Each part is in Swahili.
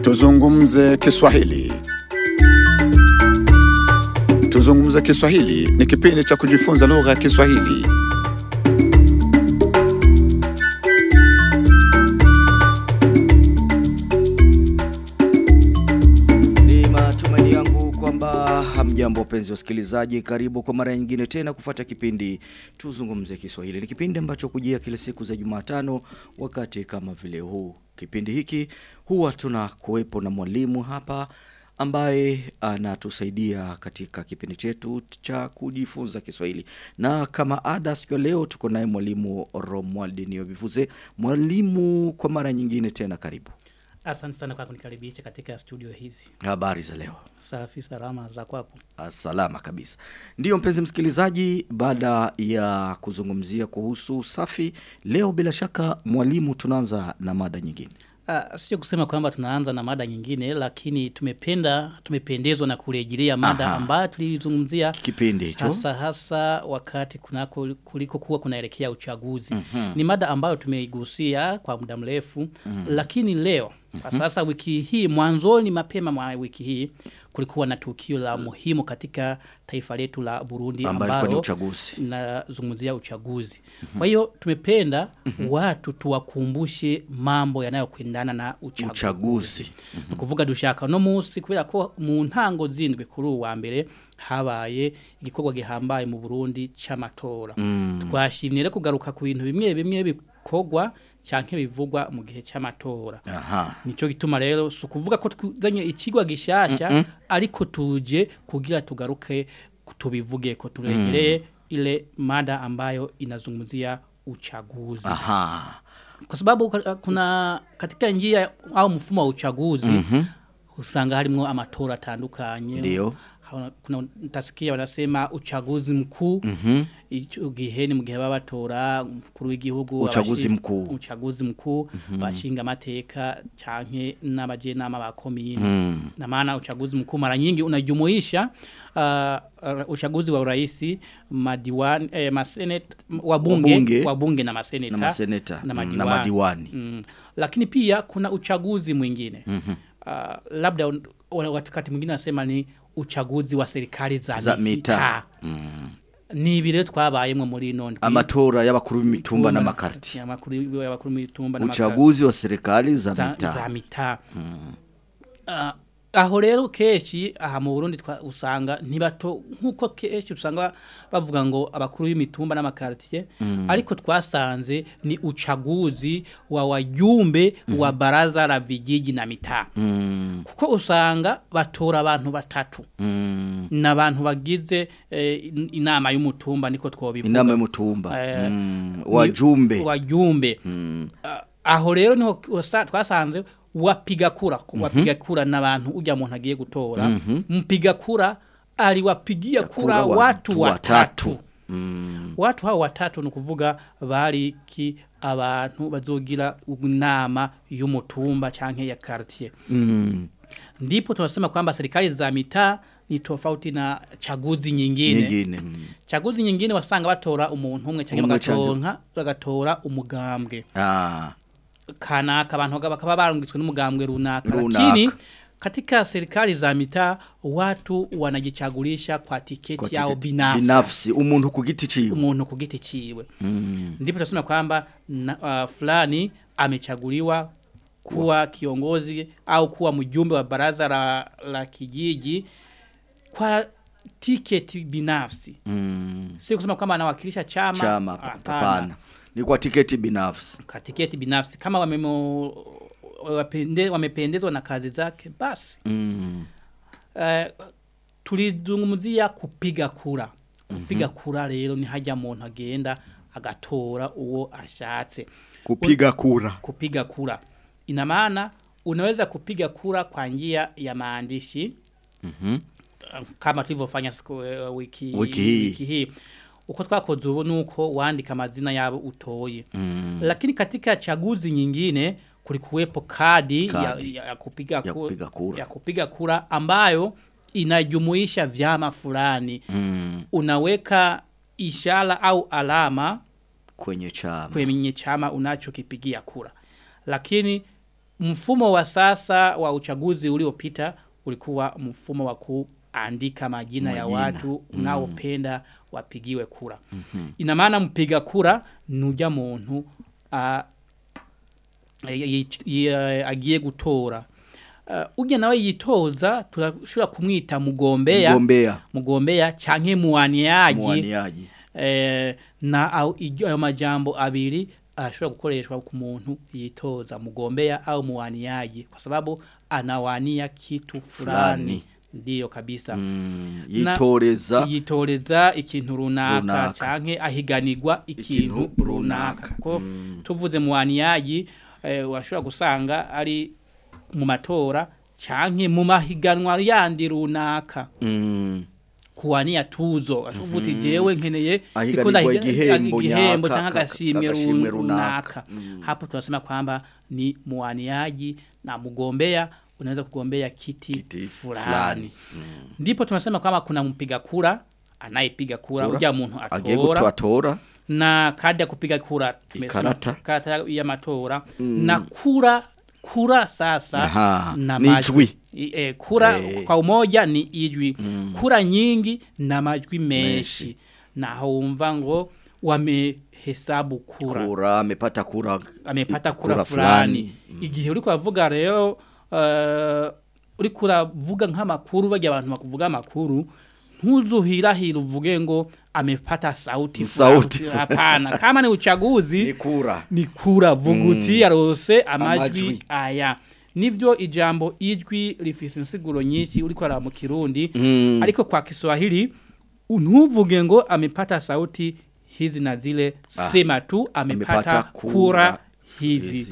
Tuzungumze Kiswahili. Tuzungumze Kiswahili ni kipindi cha kujifunza lugha ya Kiswahili. Ni matumaini yangu kwamba hamjambo wapenzi wasikilizaji, karibu kwa mara nyingine tena kufuata kipindi Tuzungumze Kiswahili. Ni kipindi ambacho kujia kila siku za Jumatano wakati kama vile huu. Kipindi hiki huwa tuna kuwepo na mwalimu hapa ambaye anatusaidia katika kipindi chetu cha kujifunza Kiswahili. Na kama ada siku ya leo tuko naye mwalimu Romuald Niobivuze. Mwalimu kwa mara nyingine tena karibu. Asante sana kwa kunikaribisha katika studio hizi. Habari za leo. Safi salama za kwako. Ah, salama kabisa. Ndiyo mpenzi msikilizaji, baada ya kuzungumzia kuhusu usafi, leo bila shaka mwalimu tunaanza na mada nyingine. Uh, sio kusema kwamba tunaanza na mada nyingine lakini tumependa tumependezwa na kurejelea mada Aha. ambayo tulizungumzia Kipindi hicho. hasa hasa wakati kunako kuliko kuwa kunaelekea uchaguzi. Ni mada ambayo tumeigusia kwa muda mrefu lakini leo kwa sasa wiki hii mwanzoni mapema mwa wiki hii kulikuwa na tukio la muhimu katika taifa letu la Burundi Ambayo ilikuwa ni ambalo uchaguzi. nazungumzia uchaguzi. Kwa hiyo tumependa watu tuwakumbushe mambo yanayokwendana na uchaguzi. Uchaguzi. Ni kuvuga dushaka no musi kubera ko mu ntango zindwi kuri uwa mbere habaye igikorwa gihambaye mu Burundi c'amatora. Twashimye rero kugaruka ku bintu bimwe bimwe bikorwa canke bivugwa mu gihe c'amatora. Aha. Nico gituma rero si ukuvuga ko twuzanye ikigwa gishasha ariko tuje kugira tugaruke tubivuge ko turegereye ile mada ambayo inazungumzia uchaguzi. Aha. Kwa sababu ka- kuna katika njia au mfumo wa uchaguzi usanga harimo amatora atandukanye. Ndio. Hauna- Kuna utasikia wanasema uchaguzi mkuu ico gihe ni mu gihe baba batora umukuru w'igihugu Uchaguzi abashi- mkuu. uchaguzi mkuu bashinga amateka canke n'abajenama ba komine Mm. na maana uchaguzi mkuu mara nyingi unajumuisha uh, uchaguzi wa uraisi madiwani eh, maseneta wabunge Wabunge. wabunge na maseneta Na maseneta. na Mm, madiwani, na madiwani. Mm. lakini pia kuna uchaguzi mwingine uh, labda un- wana- wakati mwingine nasema ni uchaguzi wa serikali za, Za mitaa mitaa. ni ibiro twabayemwe muri ino ndwi Amatora y'abakuru b'imitumba n'amakarti. amakuru y'abakuru b'imitumba n'amakarti Uchaguzi wa serikali za za, mitaa. za mitaa Ah, aho rero kenshi aha mu Burundi twa- usanga ntibato nkuko kenshi usanga bavuga ngo abakuru b'imitumba n'amakartier ariko twasanze ni uchaguzi wa wajumbe wa baraza la vijiji na mitaa Mm. kuko usanga batora abantu batatu Mm. n'abantu bagize eh, in- inama y'umutumba niko twobivuga Inama y'umutumba. Eh, Mm. Wajumbe. wajumbe Mm. Ah, aho rero niho wasa- twasanze wapiga kura wapiga kura n'abantu ujya muntu agiye gutora mpiga kura aliwapigia kura Kura wa- watu watatu watatu. Mm. watu hao watatu ni ukuvuga bariki abantu bazogira inama y'umutumba canke ya quartier Mm. ndipo tunasema kwamba serikali za mitaa ni tofauti na chaguzi nyingine, Nyingine. Mm. chaguzi nyingine wasanga batora umuntu umwe canke Umwe bagatonka bagatora umugambwe Ah. kanaka abantu baga- bakaba barungitswe n'umugambwe runaka Runaka. lakini katika serikali za mitaa watu wanajichagulisha kwa tiketi Kwa yao tiketi binafsi, binafsi umuntu ku giti ciwe umuntu ku giti ciwe Mm. ndipo tunasema kwamba na- uh, fulani amechaguliwa kuwa kiongozi au kuwa mjumbe wa baraza la, la kijiji kwa tiketi binafsi Mm. si kusema kwamba anawakilisha chama chama hapana. hapana ni kwa tiketi binafsi kwa tiketi binafsi kama wamemo, wapende, wamependezwa na kazi zake basi mm. uh, tulizungumzia kupiga kura kupiga kura rero ni hajya muntu agenda agatora uwo ashatse kupiga kura kupiga kura ina maana unaweza kupiga kura kwa njia ya maandishi Mhm. kama tulivyofanya siku eh, wiki, Wiki hii. wiki hii uko twakoze ubu nuko wandika amazina yabo utoye Mm. lakini katika chaguzi nyingine kulikuwepo kadi, Kadi. Ya, ya, ya, kupiga Ya ku- kupiga kura. ya kupiga kura ambayo inajumuisha vyama fulani Mm. unaweka ishara au alama kwenye chama kwenye chama unachokipigia kura lakini mfumo wa sasa wa uchaguzi uliopita ulikuwa mfumo wa kuandika majina, ya Majina. watu unaopenda wapigiwe kura. Ina maana mpiga kura nuja muntu a y- y- agiye gutora. Uh, ujya nawe yitoza turashobora kumwita mugombea Mgombea. mugombea canke muwaniaji Mwaniaji. eh, na au ijyo ayo majambo abiri ashobora gukoreshwa ku muntu yitoza mugombea au muwaniaji kwa sababu anawania kitu fulani Fulani. ndiyo kabisa Mm, Na- yitoreza yitoreza ikintu runaka, Runaka. canke ahiganirwa ikintu Ikintu runaka runaka. ko tuvuze muwaniaji eh, washobora gusanga ari mu matora canke mu mahiganwa yandi runaka Mm, kuwania tuzo ashobora uti jewe nkeneye Ahiganirwa ndiko ndahiga- igihembo igihembo nyaka, cyangwa ka- agashimwe agashimwe runaka runaka. Mm. hapo tunasema kwamba ni muaniaji na mgombea unaweza kugombea kiti, Kiti fulani fulani. ndipo tunasema kwamba kuna mpiga kura anayepiga kura Kura. uja muntu agiye atora gutora na kadi ya kupiga kura tumesema Ikarata. karata ya matora na kura kura sasa Aha, na ni majwi. ijwi. I- E, kura Eh. kwa umoja ni ijwi kura nyingi na majwi menshi Menshi. na wumva ngo wamehesabu kura kura amepata kura amepata kura, kura fulani fulani. igihe uri kuvuga rero uh, uri kuravuga nk'amakuru bajya abantu bakuvuga amakuru ntuzuhirahira uvuge ngo amepata sauti Sauti. fulani. hapana kama ni uchaguzi ni kura ni kura vuguti yarose amajwi Amajwi. aya nivyo ijambo ijwi rifise insiguro nyinshi uriko ara mu kirundi Mm. ariko kwa Kiswahili ntuvuge ngo amepata sauti hizi na zile sema tu amepata, amepata kura, kura hizi. hizi.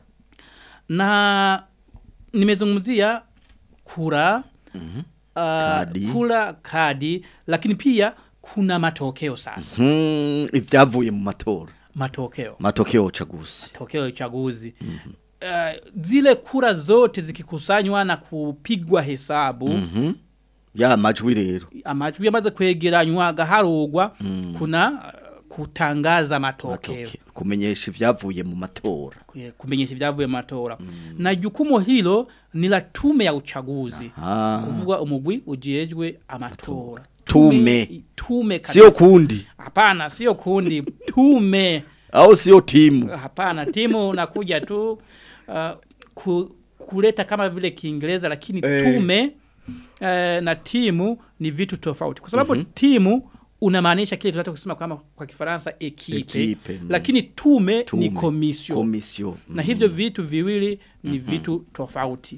na nimezungumzia kura uh, Kadi. kura kadi lakini pia kuna matokeo sasa Hmm, ibyavuye mu matora matokeo matokeo ya uchaguzi matokeo ya uchaguzi uh, zile kura zote zikikusanywa na kupigwa hesabu Mhm. ya majwi rero amajwi yamaze kwegeranywa agaharugwa kuna uh, kutangaza matokeo Matokeo. kumenyesha ibyavuye mu matora Kwe- kumenyesha ibyavuye mu matora na jukumu hilo ni la tume ya uchaguzi Ah. kuvuga umugwi ujejwe amatora Tume. tume kabisa. sio kundi hapana sio kundi tume au sio timu hapana timu unakuja tu uh, ku, kuleta kama vile kiingereza lakini Eh. tume uh, na timu ni vitu tofauti kwa sababu timu unamaanisha kile tunataka kusema kama kwa kifaransa ekipe, Ekipe, mm. lakini tume, Tume. ni komisio komisio na hivyo vitu viwili ni vitu tofauti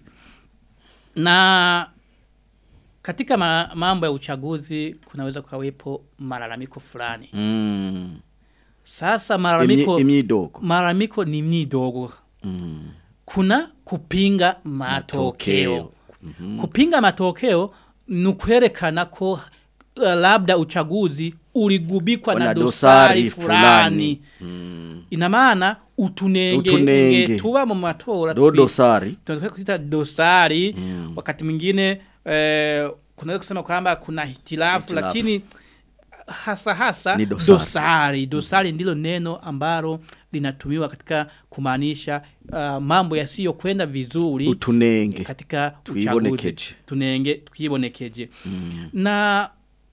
na katika ma, mambo ya uchaguzi kunaweza kukawepo malalamiko fulani Mm. sasa malalamiko Imyi- imyidogo malalamiko ni midogo Mm. kuna kupinga matokeo, Matokeo. kupinga matokeo ni kwerekana ko uh, labda uchaguzi uligubikwa na Wana dosari, dosari fulani, fulani. ina maana utunenge, Utunenge. nge tuba mu matora do twi- dosari tunataka kuita dosari wakati mwingine eh, kunaweza kusema kwamba kuna hitilafu Hitilafu. lakini hasa hasa Ni dosari. dosari dosari ndilo neno ambalo linatumiwa katika kumaanisha uh, mambo yasiyokwenda vizuri utunenge katika uchaguzi Twibonekeje. tunenge twibonekeje na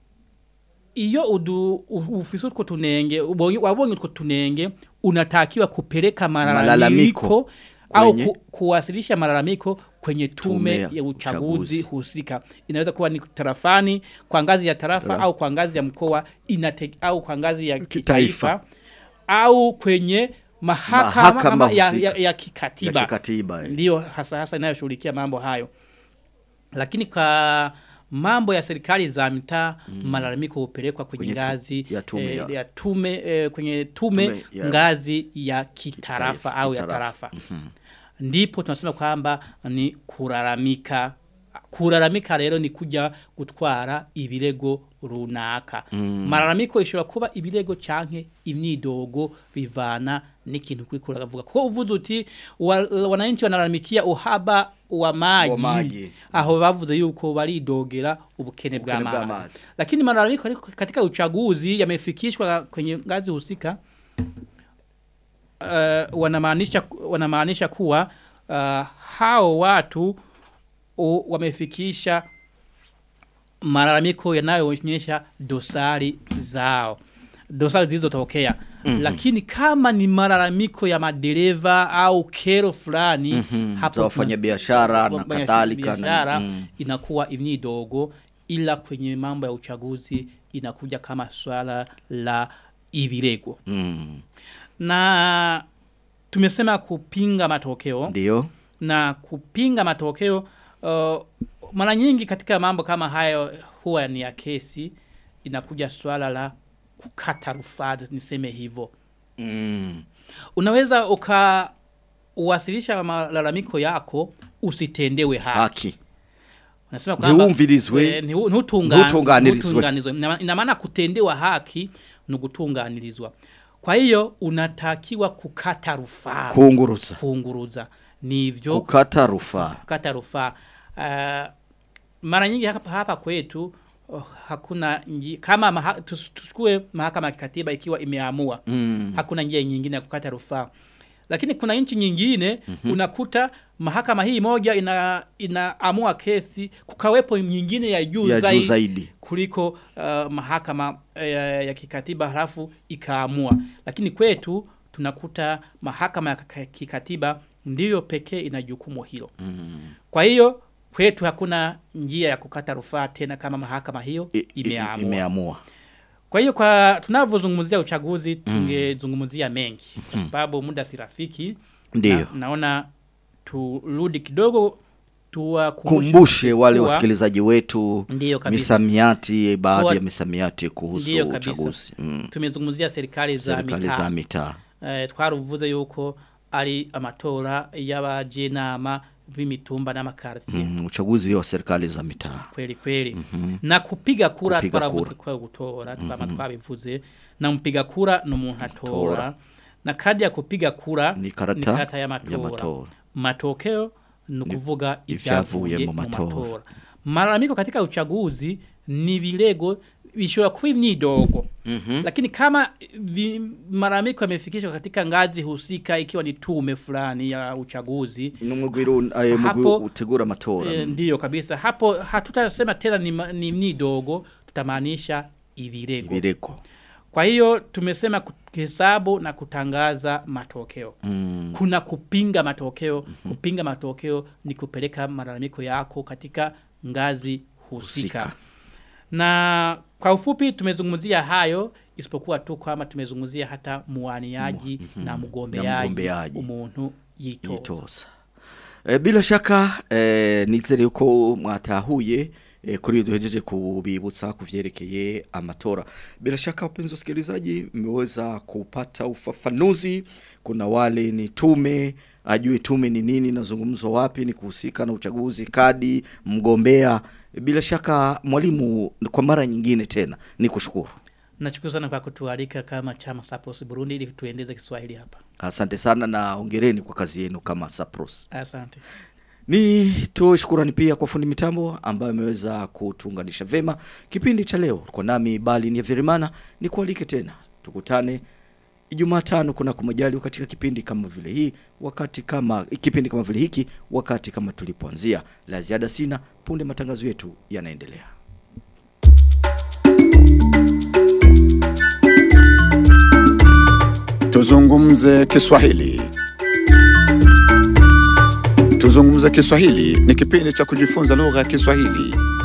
iyo udu u- ufise utwo tunenge ubonye wabonye utwo tunenge unatakiwa kupeleka malalamiko Malalamiko au kwenye- ku, kuwasilisha malalamiko kwenye tume, Tume ya ya uchaguzi uchaguzi. husika inaweza kuwa ni tarafani kwa ngazi ya tarafa au kwa ngazi ya mkoa inate, au kwa ngazi ya kitaifa au kwenye mahakama, Mahakama ya, husika. ya, ya kikatiba ya kikatiba eh. ndiyo hasa hasa inayoshughulikia mambo hayo lakini kwa mambo ya serikali za mitaa malalamiko hupelekwa kwenye, Kwenye tu- ngazi ya tume eh, ya- ya tume eh, kwenye tume, Tume ya- ngazi ya kitarafa Kitaifa, au ya kitarafa. tarafa ndipo tunasema kwamba ni kulalamika kulalamika rero ni kuja gutwara ibirego runaka malalamiko ishobora kuba ibirego canke imyidogo bivana n'ikintu kuri kuravuga kuko uvuze uti wa- wananchi wanalalamikia uhaba wa maji, Wa maji. aho bavuze yuko baridogera ubukene bwa Ubukene bwa maji maji. lakini malalamiko ariko katika uchaguzi yamefikishwa kwenye ngazi husika uh, wanamaanisha wanamaanisha kuwa uh, hao watu u, wamefikisha malalamiko yanayoonyesha dosari zao dosari zilizotokea mm-hmm. lakini kama ni malalamiko ya madereva au kero fulani mm-hmm. za wafanyabiashara na kadhalika na- biashara mm. inakuwa ni dogo ila kwenye mambo ya uchaguzi inakuja kama swala la ibirego Mm. na tumesema kupinga matokeo Ndio. na kupinga matokeo uh, mara nyingi katika mambo kama hayo huwa ni ya kesi inakuja swala la kukata rufaa niseme hivyo Mm. unaweza ukawasilisha malalamiko yako usitendewe haki Haki. Nasema kwamba Ntiwumvirizwe, eh, ntiwu- ntutunga- ntutunganirizwe. ntutunganizwe. Ina- ina maana kutendewa haki ni gutunganirizwa kwa hiyo unatakiwa kukata rufaa Kunguruza. kunguruza nivyo Kukata rufaa. kukata rufaa uh, mara nyingi hapa, hapa kwetu oh, hakuna nji, kama maha, tus- tuchukue mahakama ya kikatiba ikiwa imeamua Mm. hakuna njia nyingine ya kukata rufaa lakini kuna nchi nyingine mm-hmm. unakuta mahakama hii moja ina inaamua kesi kukawepo nyingine ya juu Ya juu zaidi, zaidi. kuliko uh, mahakama uh, ya kikatiba halafu ikaamua lakini kwetu tunakuta mahakama ya kika- kikatiba ndiyo pekee ina jukumu hilo Mm. kwa hiyo kwetu hakuna njia ya kukata rufaa tena kama mahakama hiyo I- i- imeamua Imeamua. kwa hiyo kwa tunavyozungumzia uchaguzi tungezungumzia mengi kwa sababu muda si rafiki. Ndio. Na, naona turudi kidogo tuwakumbushe Kumbushe wale kuwa- wasikilizaji wetu Ndiyo kabisa. misamiati baadhi Kuwa- ya misamiati kuhusu Ndiyo kabisa. uchaguzi. Mm. tumezungumzia serikali za Serikali za mitaa mitaa. eh, twaruvuze yuko ari amatora y'abajenama b'imitumba n'amakartier Mm. Uchaguzi wa serikali za mitaa. kweli kweli na kupiga kura Kupiga twaravuze ko gutora twama twabivuze na mpiga kura ni umuntu atora na kadi ya kupiga kura Ni karata ya ya matora matora. matokeo ni ukuvuga ivyavuye ivyavuye mu mu matora. matora malalamiko katika uchaguzi ni vilego bishobora kuba imyidogo lakini kama vi, malalamiko yamefikishwa katika ngazi husika ikiwa ni tume fulani ya uchaguzi Numugwiru aye mugwi Hapo- utegura amatora. E, ndiyo kabisa hapo hatutasema tena ni, ma- ni mnidogo tutamaanisha ivirego Bireko. kwa hiyo tumesema kuhesabu na kutangaza matokeo Mm. kuna kupinga matokeo kupinga matokeo ni kupeleka malalamiko yako katika ngazi husika, Husika. na kwa ufupi tumezungumzia hayo isipokuwa tu kwamba tumezungumzia hata muaniaji na mgombeaji mgombeaji. umuntu yitoza Yitoza. E, bila shaka e, nizere yuko mwatahuye e, kuri iyo duhejeje kubibutsa kuvyerekeye amatora. Bila shaka wapenzi wasikilizaji, mmeweza kupata ufafanuzi. Kuna wale ni tume ajue tume ni nini, nazungumzwa wapi, ni kuhusika na uchaguzi, kadi, mgombea. Bila shaka mwalimu, kwa mara nyingine tena ni kushukuru. Nachukuru sana kwa kutualika kama chama Sapos Burundi ili tuendeze Kiswahili hapa. Asante sana na ongereni kwa kazi yenu kama Sapros. Asante. Ni toe shukurani pia kwa fundi mitambo ambaye ameweza kutuunganisha vema kipindi cha leo. Kwa nami bali ni Verimana, ni kualike tena tukutane Ijumaa tano kuna kumajali katika kipindi kama vile hii wakati kama kipindi kama vile hiki wakati kama tulipoanzia. La ziada sina, punde matangazo yetu yanaendelea. Tuzungumze Kiswahili. Tuzungumze Kiswahili ni kipindi cha kujifunza lugha ya Kiswahili.